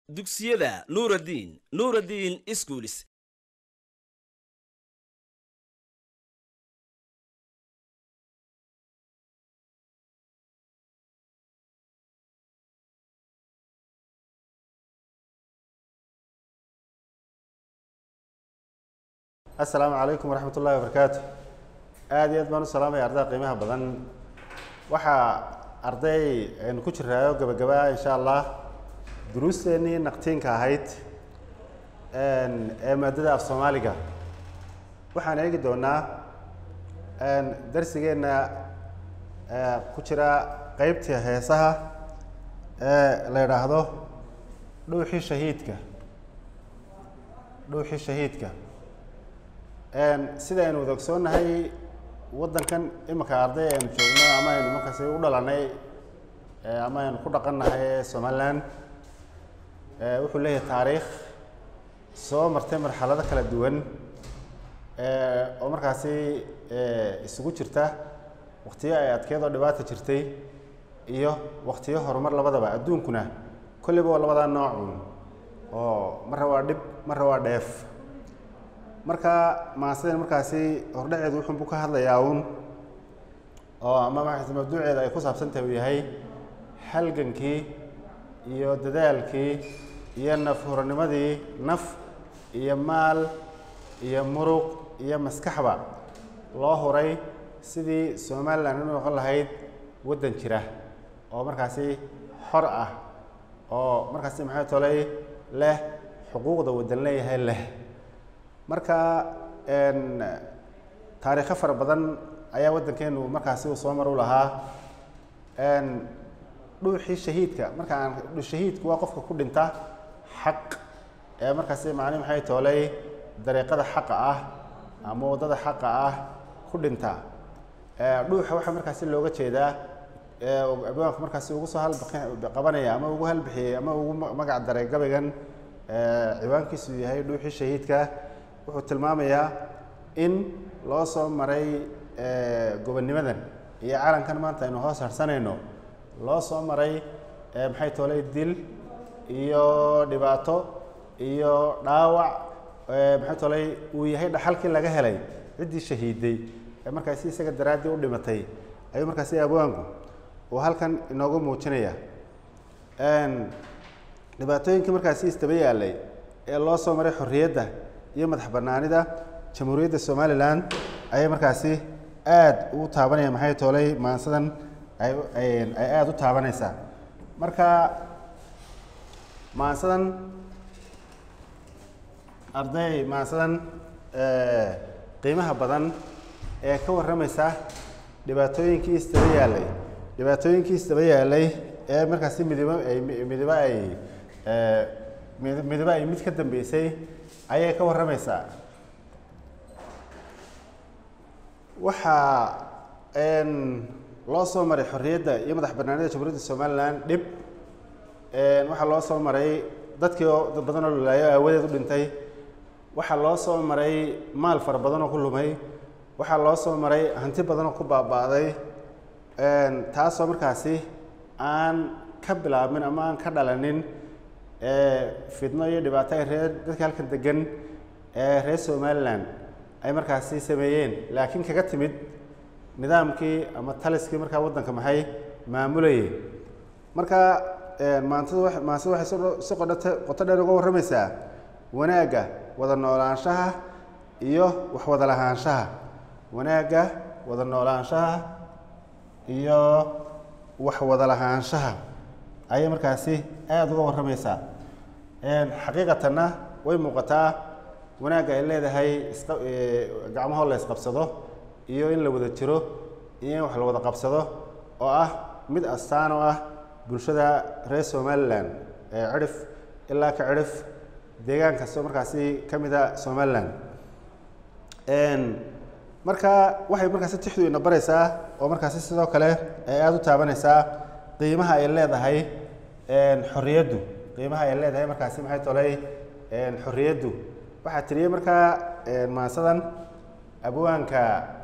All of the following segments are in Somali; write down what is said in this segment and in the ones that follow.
dugsiyada nuuraddiin nuuraddiin iskuulis assalaamu calaykum waraxmat ullahi wabarakaatu aada iyo aad baan u salaamaya ardayda qiimaha badan waxaa arday aynu ku jiraayo gabagaba insha allah duruusteennii naqtiinka ahayd ee maadada af soomaaliga waxaan eegi doonaa darsigeenna ku jira qeybtii heesaha ee la yidhaahdo dhuuxii shahiidka dhuuxii shahiidka sida aynu wada ogsoonnahay waddankan iminka arday aynu joogno ama aynu markaasi u dhalanay ama aynu ku dhaqannahay ee somaliland wuxuu leeyahay taariikh soo martay marxalado kala duwan oo markaasi isugu jirta waktiyo ay adkeedoo dhibaata jirtay iyo waktiyo horumar labadaba adduunkuna kolleyba waa labadaa noocun oo marra waa dhib marra waa dheef marka maasideen markaasi hordhaceedu wuxuunbuu ka hadlayaa uun oo ama markaasi mawduuceeda ay ku saabsan tahay uu yahay halgankii iyo dadaalkii iyo naf huranimadii naf iyo maal iyo muruq iyo maskaxba loo huray sidii somalilan u noqon lahayd waddan jira oo markaasi xor ah oo markaasi maxay tolay leh xuquuqda waddan leeyahay leh marka taariikho fara badan ayaa waddankeenu markaasi uu soo mar u lahaa dhuuxii shahiidka markaan shahiidku waa qofka ku dhinta xaq ee markaasi macni maxay toolay dariiqada xaqa ah ama waddada xaqa ah ku dhinta dhuuxa waxaa markaasi looga jeedaa abwaanku markaasi ugu soo halqabanaya ama ugu halbixiyey ama ugu magac daray gabaygan ciwaankiisu yahay dhuuxii shahiidka wuxuu tilmaamayaa in loo soo maray gobonnimadan iyo calankan maanta aynu hoos harsanayno loo soo maray maxay toolay dil iyo dhibaato iyo dhaawac maxay toolay uu yahay dhaxalkii laga helay ciddii shahiiday ee markaasi isaga daraaddii u dhimatay ayuu markaasi abwaanku uu halkan inoogu muujinaya dhibaatooyinkii markaasi istaba yaalay ee loo soo maray xorriyadda iyo madax banaanida jamhuuriyadda somalilan ayay markaasi aada ugu taabanaya maxay toolay maansadan ay ay aada u taabanaysaa marka maansadan arday maansadan qiimaha badan ee ka warramaysa dhibaatooyinkii istaba yaalay dhibaatooyinkii istaba yaalay ee markaasi midibo ay midibo ay midibo ay mid ka dambeysay ayay ka warramaysaa waxaa loo soo maray xorriyadda iyo madax banaanida jamhuuriyadda somalilan dhib waxaa loo soo maray dadkii oo dad badan oo lulaayo aawadeed u dhintay waxaa loo soo maray maal fara badan oo ku lumay waxaa loo soo maray hanti badan oo ku baaba'day taasoo markaasi aan ka bilaabmin ama aan ka dhalanin fidno iyo dhibaato ay reer dadka halkan degan ee reer somalilan ay markaasi sameeyeen laakiin kaga timid nidaamkii ama taliskii markaa waddanka maxay maamulayay marka maantada maansada waxay si qodhata qoto dheer uga warramaysaa wanaagga wada noolaanshaha iyo wax wada lahaanshaha wanaagga wada noolaanshaha iyo wax wada lahaanshaha ayay markaasi aada uga warramaysaa xaqiiqatanna way muuqataa wanaagga ay leedahay isqa gacmahoo la isqabsado iyo in la wada jiro iyo in wax la wada qabsado oo ah mid astaan oo ah bulshada reer somalilan ee cidhif ilaa ka cidhif deegaan kastoo markaasi ka mida somalilan marka waxay markaasi tixdu ina baraysaa oo markaasi sidoo kale ay aada u taabanaysaa qiimaha ay leedahay xorriyaddu qiimaha ay leedahay markaasi maxay tolay xorriyaddu waxaa tiriyey markaa maansadan abwaanka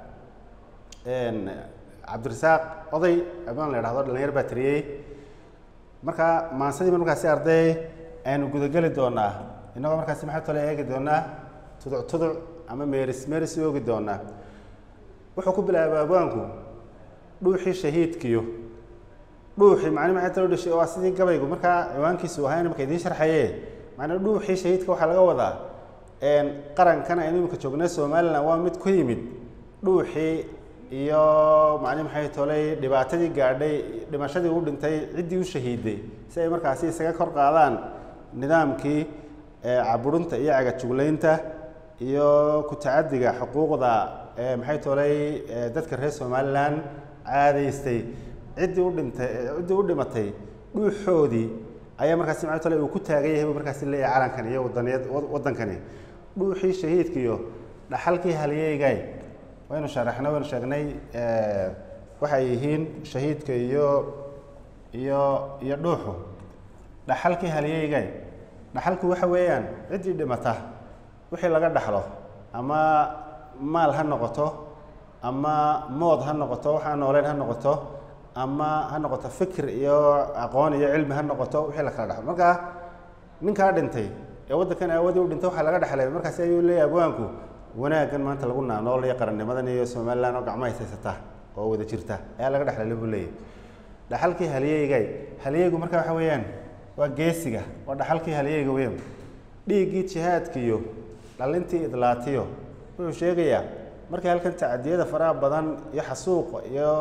cabdirasaaq oday abwaan la idhahdo dhalinyar baa tiriyey marka maansadii markaasi arday aynu gudageli doonaa innagoo markaasi maxaa tole eegi doonaa tuduc tuduc ama meeris meeris u oogi doonaa wuxuu ku bilaabay abwaanku dhuuxii shahiidkiyo dhuuxii macni maxay talo dhashay waa sidii gabaygu markaa ciwaankiisu ahaa marka idiin sharxaye macnaa dhuuxii shahiidka waxaa laga wadaa qarankan aynu imika joognay somalilan waa mid ku yimid dhuuxii iyo macni maxay tolay dhibaatadii gaadhay dhimashadii u dhintay ciddii u shahiiday si ay markaasi isaga kor qaadaan nidaamkii caburinta iyo cagajuglaynta iyo ku tacadiga xuquuqda maxay tolay dadka reer somalilan caadaystay ciddii u dhintay ciddii u dhimatay dhuuxoodii ayaa markaasi maxay tolay uu ku taagan yahay buu markaasi leeyahay calankan iyo wadaniyad waddankani dhuuxii shahiidkiiyo dhaxalkii halyeygay waynu sharaxnay waynu sheegnay waxay yihiin shahiidka iyo iyo iyo dhuuxu dhaxalkii halyeygay dhaxalku waxa weeyaan ciddii dhimata wixii laga dhaxlo ama maal ha noqoto ama mood ha noqoto waxaa nooleyn ha noqoto ama ha noqoto fikir iyo aqoon iyo cilmi ha noqoto wixii la kala dhaxlo marka ninkaa dhintay ee waddankan aawadii u dhintay waxaa laga dhexlay markaasi ayuu leeyahay abwaanku wanaaggan maanta lagu naanool iyo qarannimadan iyo somalilan oo gacmo haysaysata oo wada jirta ayaa laga dhexlay buu leeyahy dhaxalkii halyeygay halyeygu marka waxa weeyaan waa geesiga waa dhaxalkii halyeyga weyn dhiiggii jihaadkiiyo dhalintii idlaatiyo wuxuu sheegayaa markii halkan tacadiyada faraha badan iyo xasuuqa iyo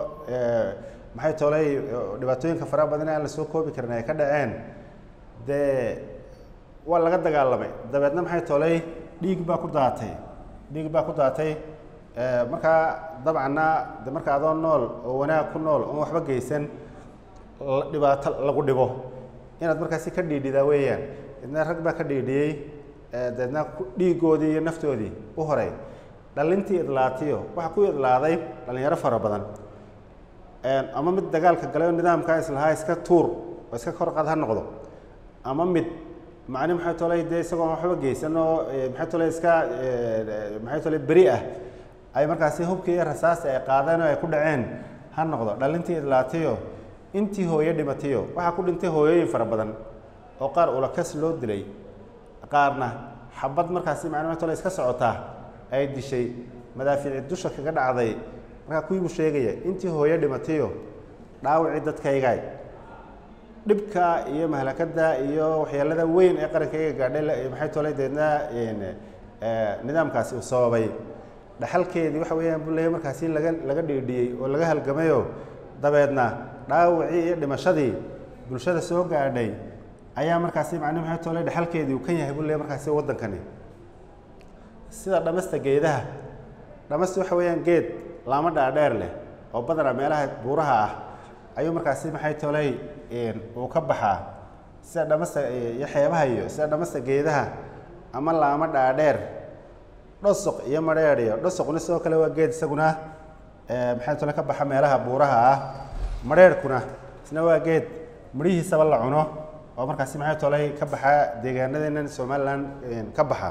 maxay tolay dhibaatooyinka faraha badan aan la soo koobi karin ay ka dhaceen dee waa laga dagaalamay dabeedna maxay tolay dhiig baa ku daatay dhiig baa ku daatay markaa dabcanna de marka adoo nool oo wanaag ku nool oon waxba geysan dhibaato lagu dhibo inaad markaasi ka dhiidhidaa weeyaan deedna rag baa ka dhiidhiyey deedna dhiigoodii iyo naftoodii u horay dhalintii idlaatiyo waxaa ku idlaaday dhalinyaro fara badan ama mid dagaalka galay oo nidaamkaa islahaa iska tuur oo iska kor qad ha noqdo ama mid macni maxay tolay dee isagoo waxba geysan oo maxay tolay iska maxay tolay beri ah ay markaasi hubkii iyo rasaasi ay qaadeen oo ay ku dhaceen ha noqdo dhalintii idlaatiyo intii hooyo dhimatayo waxaa ku dhintay hooyooyin fara badan oo qaar ulakas loo dilay qaarna xabad markaasi macni maxay tolay iska socotaa ay dishay madaafiici dusha kaga dhacday markaa kuwii buu sheegaya intii hooyo dhimatayo dhaawacii dadkaygaay dhibka iyo mahlakada iyo waxyeelada weyn ee qarankayga gaadhay maxay tolay deedna nidaamkaasi uu sababay dhaxalkeedii waxa weeyaan buu leeyahy markaasi laga laga dhiidhiyey oo laga halgamayo dabeedna dhaawacii iyo dhimashadii bulshada soo gaadhay ayaa markaasi macni maxay tolay dhaxalkeedii uu kan yahay buu leeyahy markaasi waddankani sida dhamasta geedaha dhamasta waxa weeyaan geed laamo dhaadheer leh oo badanaa meelaha buuraha ah ayuu markaasi maxay tolay uu ka baxaa sida dhamasta iyo xeebaha iyo sida dhamasta geedaha ama laamo dhaadheer dhosoq iyo madheer iyo dhosoqna sidoo kale waa geed isaguna maxay tole ka baxa meelaha buuraha ah madheerhkuna isna waa geed midhihiisaba la cuno oo markaasi maxay tolay ka baxa deegaanadeenan somalilan ka baxa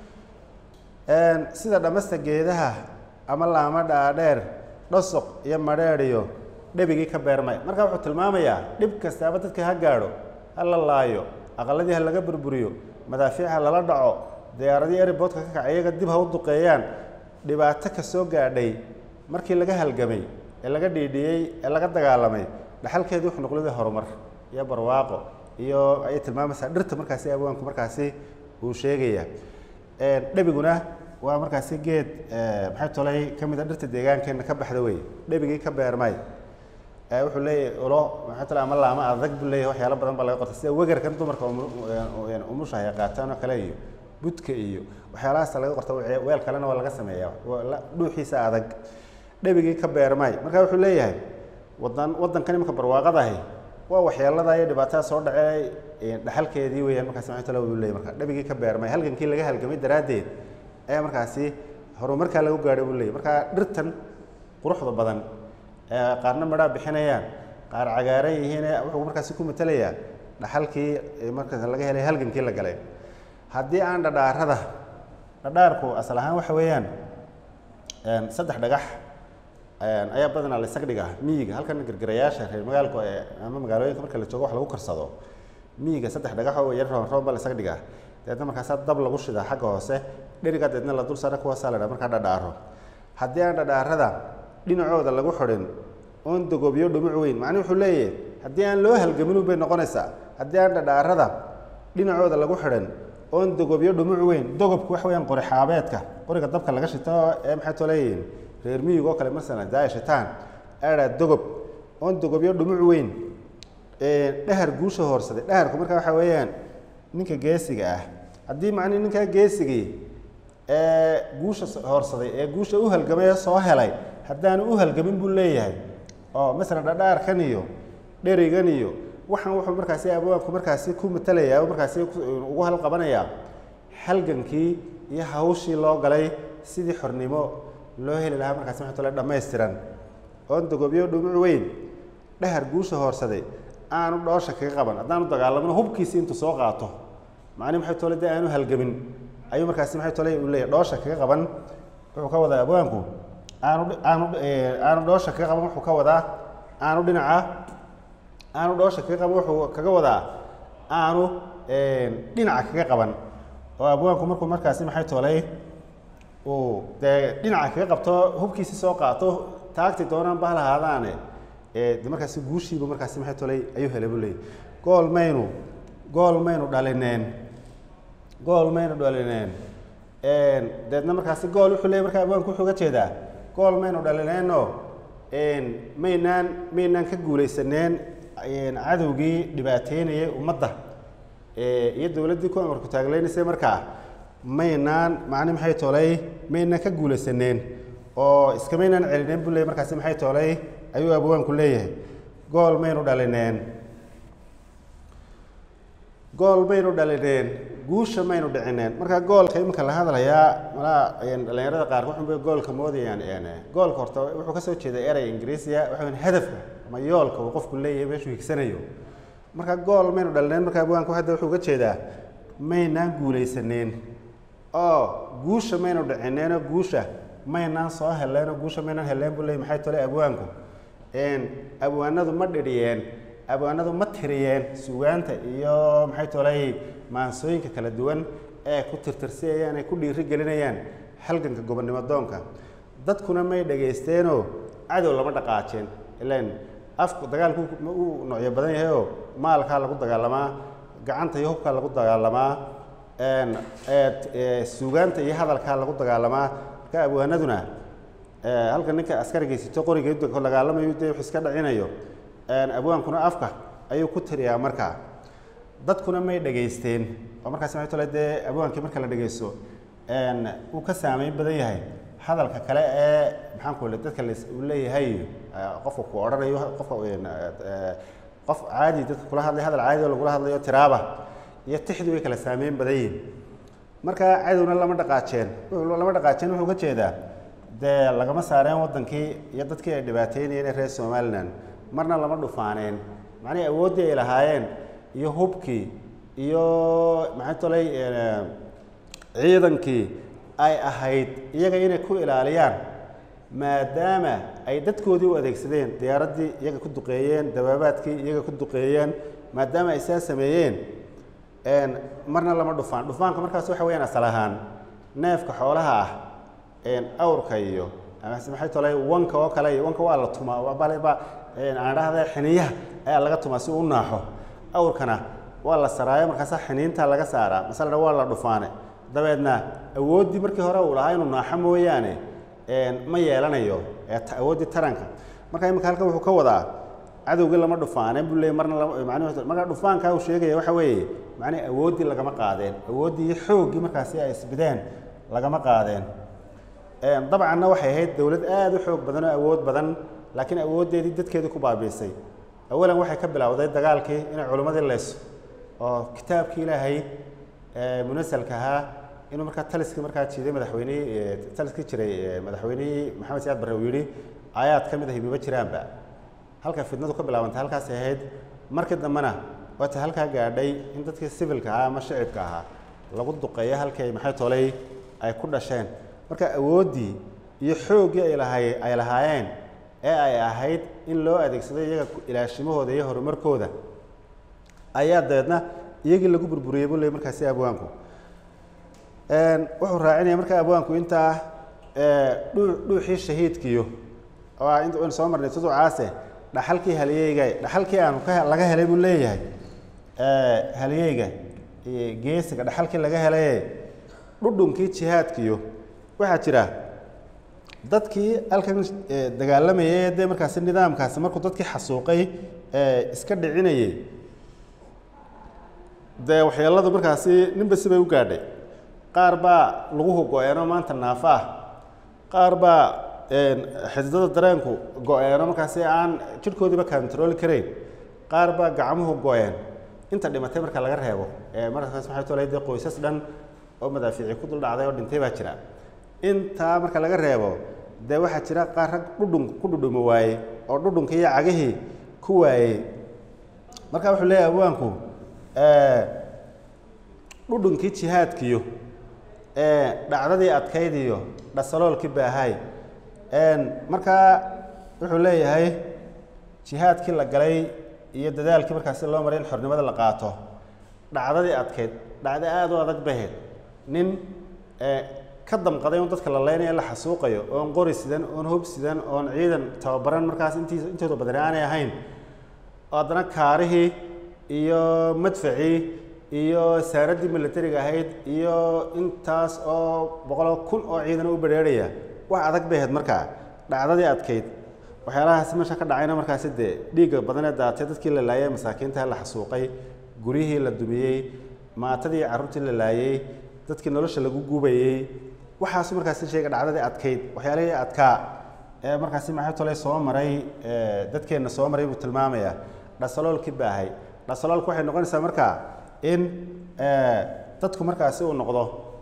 sida dhamasta geedaha ama laamo dhaadheer dhosoq iyo madheer iyo dhebigii ka beermay marka wuxuu tilmaamayaa dhib kastaaba dadka ha gaadho ha la laayo aqaladii ha laga burburiyo madaafiic ha lala dhaco diyaaradii eriboodka ka kacay iyaga dib ha u duqeeyaan dhibaato ka soo gaadhay markii laga halgamay ee laga dhiidhiyey ee laga dagaalamay dhaxalkeedii wuxuu noqday horumar iyo barwaaqo iyo ayay tilmaamaysaa dhirta markaasi abwaanku markaasi uu sheegaya dhebiguna waa markaasi geed maxay tolay ka mid a dhirta deegaankeenna ka baxda wey dhebigii ka beermay wuxuu leeyahay ulo maxay tolay ama laama adag buu leeyahay waxyaalo badan baa laga qorta sida wegarkan dumarka umusha ay qaataan oo kale iyo budka iyo waxyaalahaas laga qorta weel kalena waa laga sameeyaa dhuuxiisa adag dhebigii ka beermay marka wuxuu leeyahay wadan waddankan imanka barwaaqadahi waa waxyeelada iyo dhibaatada soo dhacey dhaxalkeedii weeyaan markaasi maxay tolay buu leeyahay marka dhebigii ka beermay halgankii laga halgamay daraaddeed ayaa markaasi horumarkaa lagu gaadhay buu leeyahy marka dhirtan quruxda badan qaarna midhaa bixinayaan qaar cagaaran yihiin wuxuu markaasi ku matelayaa dhaxalkii markaas laga helay halgankii la galay haddii aan dhadhaarada dhadhaarku asal ahaan waxa weeyaan saddex dhagax ayaa badanaa la isag dhigaa miyiga halkan gargarayaasha reer magaalku ama magaalooyinka marka la joogo wax lagu karsado miyiga saddex dhagaxoo yar roon roon baa la isaga dhigaa deedna markaasaa dab lagu shidaa xagga hoose dheriga deedna la dul saara kuwaasaa la dhaha markaa dhadhaaro haddii aan dhadhaarada dhinacooda lagu xidhin oon dogobyo dhumuc weyn macnii wuxuu leeyahay haddii aan loo halgamin bay noqonaysaa haddii aan dhadhaarada dhinacooda lagu xidhin oon dogobyo dhumuc weyn dogobku wax weeyaan qori xaabeedka qoriga dabka laga shito ee maxay too leeyihiin reer miyiga oo kale masalan daaya shitaan aadhaa dogob oon dogobyo dhumuc weyn dhahar guusha hoorsaday dhaharku markaa waxaa weeyaan ninka geesiga ah haddii macnii ninkaa geesigii ee guusha hoorsaday ee guusha u halgamay ee soo helay haddaanu u halgamin buu leeyahay oo masalan dhadhaarkan iyo dherigan iyo waxaan wuxuu markaasi abwaanku markaasi ku matalayaa markaasi ugu halqabanayaa halgankii iyo hawshii loo galay sidii xornimo loo heli lahaa markaasi maxay tole dhammaystiran oon dogobyo dhumuc weyn dhahar guusha hoorsaday aanu dhoosha kaga qaban haddaanu dagaalamno hubkiisi intuu soo qaato macnihi maxay tole dee aanu halgamin ayuu markaasi maxay tole uu leeyahay dhoosha kaga qaban wuxuu ka wadaa abwaanku aanu aanu aanu dhoosha kaga qaban wuxuu ka wadaa aanu dhinaca aanu dhoosha kaga qaban wuxuu kaga wadaa aanu dhinaca kaga qaban oo abwaanku markuu markaasi maxay tolay uu dee dhinaca kaga qabto hubkiisi soo qaato taagti doonaan ba lahaadaane de markaasi guushiiba markaasi maxay tolay ayuu helay buu leeyay gool maynu gool maynu dhalineen gool maynu dhalineen deedna markaasi gool wuxuu leeyay markaa abwaanku wuxuu uga jeedaa gool maynu dhalineenoo maynaan maynaan ka guulaysaneen cadowgii dhibaateynayay ummadda iyo dowladdii ku amarku taaglaynaysay markaa maynaan macni maxay tolay maynaan ka guulaysaneen oo iskamaynaan celineen buu leeyay markaasi maxay tolay ayuu abwaanku leeyahay gool maynu dhalineen gool maynu dhalineen guusha maynu dhicineen marka goolka iminka la hadlayaa malaa dhalinyarada qaar wuxunbay goolka moodayaan goolka horta wuxuu kasoo jeeday erey ingiriisiya waxa hadafka ama yoolka uu qofku leeyahay meeshuu higsanayo marka gool maynu dhalineen marka abwaanku hadda wuxuu uga jeedaa maynaan guulaysaneen oo guusha maynu dhicineenoo guusha maynaan soo heleenoo guusha maynaan heleen buu leeyay maxay tole abwaanku abwaanadu ma dhiriyeen abwaanadu ma tiriyeen sugaanta iyo maxay tolay maansooyinka kala duwan ee ku tirtirsiyayaan ay ku dhiiri gelinayaan halganka gobonnimo doonka dadkuna may dhagaysteenoo cadow lama dhaqaajeen ilan afku dagaalku uu noocyo badan yahayoo maalkaa lagu dagaalamaa gacanta iyo hubkaa lagu dagaalamaa sugaanta iyo hadalkaa lagu dagaalamaa marka abwaanaduna halka ninka askarigaysito qoriga dagaalamayo dee wax iska dhacinayo abwaankuna afka ayuu ku tiriyaa markaa dadkuna may dhegaysteen oo markaas maxay tole dee abwaankii marka la dhegaysto uu ka saameyn badan yahay hadalka kale ee maxaanku le dadka uu leeyahay qofka ku odhanayo qofka qof caadi dadka kula hadlay hadal caadi oo lagula hadlayo tiraaba iyo tixdu way kala saameyn badan yihin marka cadowna lama dhaqaajeen lama dhaqaajeen wuxuu ka jeedaa dee lagama saareen waddankii iyo dadkii ay dhibaateynayeen ee reer somalilan marna lama dhufaaneen macnihii awooddii ay lahaayeen iyo hubkii iyo maxay tolay ciidankii ay ahayd iyaga inay ku ilaaliyaan maadaama ay dadkoodii u adeegsadeen diyaaraddii iyaga ku duqeeyeen dabaabaadkii iyaga ku duqeeyeen maadaama ay saa sameeyeen marna lama dhufaan dhufaanka markaas waxa weyaan asal ahaan neefka xoolaha ah awrka iyo amase maxay tolay wanka oo kale iyo wanka waa la tumaa balba aan dhahda xiniyaha ayaa laga tumaa si uu u naaxo awrkana waa la saraayo markaasaa xiniinta laga saaraa masalana waa la dhufaane dabeedna awooddii markii hore uu lahaa inuu naaxo mooyaane ma yeelanayo awooddii taranka marka iminka halkan wuxuu ka wadaa cadowgii lama dhufaaneen buu leeyay marna man marka dhufaankaa uu sheegaya waxa weeye macnihi awooddii lagama qaadeen awooddii iyo xooggii markaasi ay isbideen lagama qaadeen dabcanna waxay ahayd dowlad aada u xoog badan oo awood badan laakiin awooddeedii dadkeedii ku baabiisay awalan waxay ka bilowday dagaalkii inay culimmadii leyso oo kitaabkii ilaahay munasalka ahaa inuu markaa taliskii markaa jiiday madaxweynihii taliskii jiray madaxweynihii maxamed siyaad barre uu yidhi aayaad ka mid ahi maba jiraanba halka fidnadu ka bilaabantay halkaasay ahayd markii dambena waata halkaa gaadhay in dadkii sivilka ahaa ama shicibka ahaa lagu duqeeyo halkii ay maxay tolay ay ku dhasheen marka awooddii iyo xooggii ay lahay ay lahaayeen ee ay ahayd in loo adeegsado iyaga ilaashimahooda iyo horumarkooda ayaa dabeedna iyagii lagu burburiyey buu leeyay markaasi abwaanku wuxuu raacinaya markaa abwaanku intaa dhuu dhuuxii shahiidkiyo oo ah inta aynu soo marnay tuducaase dhaxalkii haliyeyga dhaxalkii aanu ka laga helay buu leeyahay haliyeyga geesiga dhaxalkii laga helaye dhudhunkii jihaadkiyo waxaa jira dadkii halkan dagaalamayay dee markaasi nidaamkaasi markuu dadkii xasuuqay iska dhicinayay dee waxyeeladu markaasi ninba sibay u gaadhay qaar baa lagu go-eeno maanta naafa ah qaar baa xididada dareenku go-eeno markaasi aan jidhkoodiiba controli karayn qaar baa gacmuhu go-een inta dhimatay marka laga reebo markaas maxay tolay dee qoysas dhan oo madaafiici ku dul dhacday oo dhintay baa jira intaa marka laga reebo dee waxaa jira qaar rag dhudhun ku dhudhumi waayey oo dhudhunkii iyo cagihii ku waayey marka wuxuu leeyahay abwaanku dhudhunkii jihaadkiyo dhacdadii adkaydiyo dhasaloolkii baahay markaa wuxuu leeyahay jihaadkii la galay iyo dadaalkii markaasi loo maray in xornimada la qaato dhacdadii adkayd dhacdo aada u adag baheed nin ka damqaday un dadka la leynaya la xasuuqayo oon qori sidan oon hub sidan oon ciidan tababaran markaas intiis intooda badani aanay ahayn oo haddana kaarihii iyo madfacii iyo saaraddii militariga ahayd iyo intaas oo boqol kun oo ciidan u bedheerhaya wax adag bay ahayd markaa dhacdadii adkayd waxyaalahaasi meesha ka dhacayna markaasi dee dhiigga badanee daatay dadkii la laayay masaakiinta la xasuuqay guryihii la dumiyey maatadii carruurtii la laayey dadkii nolosha lagu gubayey waxaasu markaasi sheega dhacdadii adkayd waxyaalihii adkaa ee markaasi maxay tolay soo maray dadkeenna soo maray buu tilmaamayaa dhasaloolkii baahay dhasaloolku waxay noqonaysaa markaa in dadku markaasi uu noqdo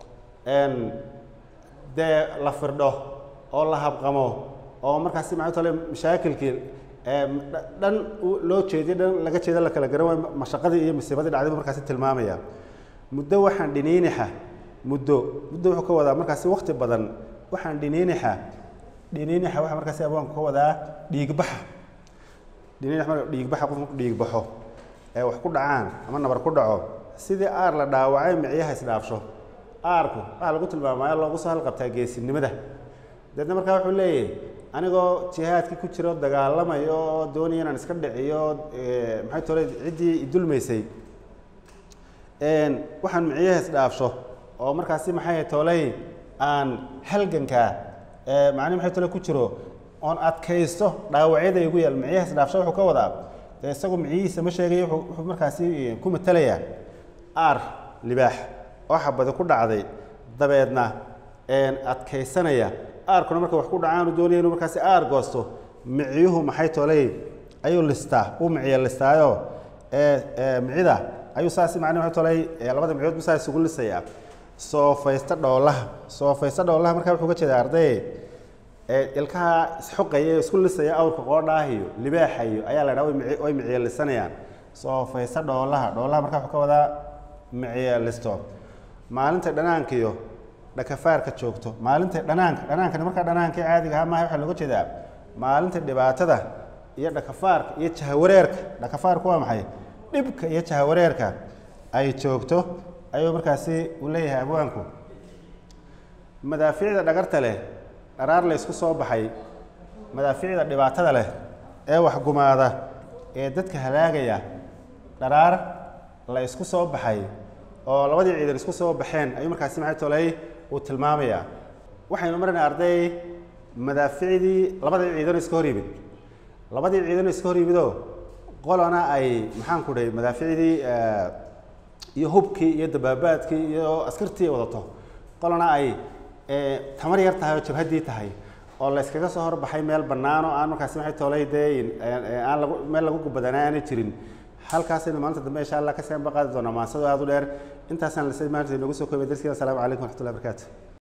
dee la firdho oo la habqamo oo markaasi maxay tole mashaakilkii dhan loo jeediyo dhan laga jeeda la kala garan waayo mashaqadii iyo masiibadii dhacday buu markaasi tilmaamaya muddo waxaan dhiniinixa muddo muddo wuxuu ka wadaa markaasi wakti badan waxaan dhiniinixa dhiniinixa waxa markaasi abwaanku ka wadaa dhiigbaxa dhiniinix marka dhiigbaxa qof marku dhiigbaxo ee wax ku dhacaan ama nabar ku dhaco sidii aar la dhaawacay micyaha isdhaafsho aarku waxaa lagu tilmaamaya loogu soo halqabtaa geesinimada deedna markaa wuxuu leeyahay anigoo jihaadkii ku jiro dagaalamayo oo doonaya inaan iska dhiciyo maxay tole ciddii idulmaysay waxaan micyaha isdhaafsho oo markaasi maxay tolay aan halgankaa macnihi maxay tole ku jiro oon adkaysto dhaawacyada igu yaal micyaha isdhaafsho wuxuu ka wadaa dee isagu micyihiisa ma sheegayo wuxuu markaasi ku matalayaa aar libaax oo xabadi ku dhacday dabeedna adkaysanaya aarkuna marka wax ku dhacaanu doonaya inuu markaasi aar goosto micyuhu maxay tolay ayuu listaa uu miciya listaayo micida ayuu saasi macnihi maxay tolay labada micyood bu saa isugu lisayaa soofaysta dhoolaha soofaysta dhoolaha markaa wuxuu ka jeedaa arday ilkaha isxoqaya ee isku lisaya awrka qoodhaah iyo libaaxa iyo ayaa la dhaha way miciya lisanayaan soofaysta dhoolaha dhoolaha markaa wuxuu ka wadaa miciya listo maalinta dhanaankiyo dhakafaarka joogto maalinta dhanaanka dhanaankani markaa dhanaankii caadiga ahaa maaha waxaa looga jeedaa maalinta dhibaatada iyo dhakafaarka iyo jahawareerka dhakafaarku waa maxay dhibka iyo jahawareerka ay joogto ayuu markaasi uu leeyahay abwaanku madaafiicda dhagarta leh dharaar la ysku soo baxay madaafiicda dhibaatada leh ee waxgumaada ee dadka halaagaya dharaar la isku soo baxay oo labadii ciidan isku soo baxeen ayuu markaasi maxay tolay uu tilmaamayaa waxaynu marnay arday madaaficdii labadii ciidan iska hor yimid labadii ciidan iska hor yimidoo qolana ay maxaan ku dhahay madaaficdii iyo hubkii iyo dabaabaadkii iyo askartii wadato qolana ay tamar yar tahay oo jabhaddii tahay oo la iskaga soo horbaxay meel bannaan oo aan markaasi maxay tolay dee aan lagu meel lagu gubadanaa aanay jirin halkaasaynu maalinta dambe insha allah ka sii anba qaadi doonaa maansado aada u dheer intaasaan lase maanta inoogu soo koobay darskiina asalaamu calaykum waraxmatullahi barakaatu